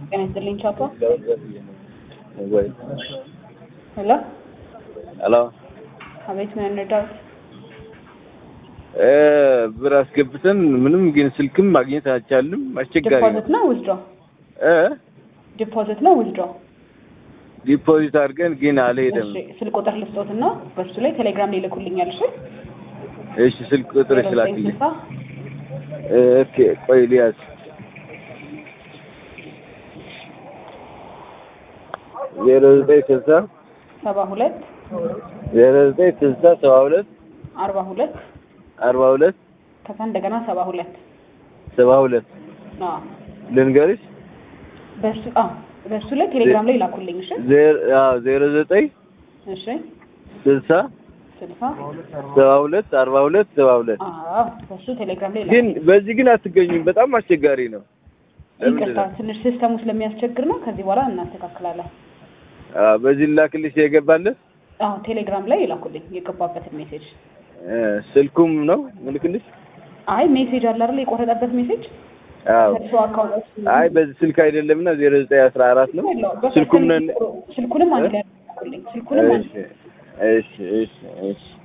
ጤና ይስጥልኝ ቻፓ። ወይ ሄሎ፣ ሄሎ አቤት፣ ምን እንርዳዎት? እ ብር አስገብተን ምንም ግን ስልክም ማግኘት አልቻልም። አስቸጋሪ ነው ዲፖዚት ነው ዊዝድሮ? እ ዲፖዚት ነው ዊዝድሮ? ዲፖዚት አድርገን ግን አልሄደም። እሺ፣ ስልክ ቁጥር ልስጦትና በሱ ላይ ቴሌግራም ላይ ይልኩልኛል። እሺ፣ እሺ ስልክ ቁጥር ስላክልኝ። 0960 ኦኬ ቆይ ሊያዝ ዜሮ ዘጠኝ ስልሳ ሰባ ሁለት ዜሮ ዘጠኝ ስልሳ ሰባ ሁለት አርባ ሁለት አርባ ሁለት ከዛ እንደገና ሰባ ሁለት ሰባ ሁለት አዎ፣ ልንገርሽ በሱ አዎ፣ በሱ ላይ ቴሌግራም ላይ ይላኩልኝ። እሺ፣ ዜሮ አዎ ዜሮ ዘጠኝ እሺ፣ ስልሳ ስልሳ ሰባ ሁለት አርባ ሁለት ሰባ ሁለት አዎ፣ በሱ ቴሌግራም ላይ ግን ይላኩልኝ። በዚህ ግን አትገኙም። በጣም አስቸጋሪ ነው። ለምንድን ይቅርታ፣ ነው? ትንሽ ሲስተሙ ስለሚያስቸግር ነው። ከዚህ በኋላ እናስተካክላለን። አዎ በዚህ ላክልሽ የገባለት አዎ፣ ቴሌግራም ላይ ይላኩልኝ የገባበትን ሜሴጅ። እ ስልኩም ነው ምልክልሽ? አይ ሜሴጅ አለ አይደል? የቆረጠበት ሜሴጅ አዎ ከእርሱ አካውንት አይ በዚህ ስልክ አይደለምና ዜሮ ዘጠኝ አስራ አራት ነው ስልኩም ነን። ስልኩንም አንድ ላይ ያደርጉልኝ። ስልኩንም አንድ እሺ እሺ እሺ እሺ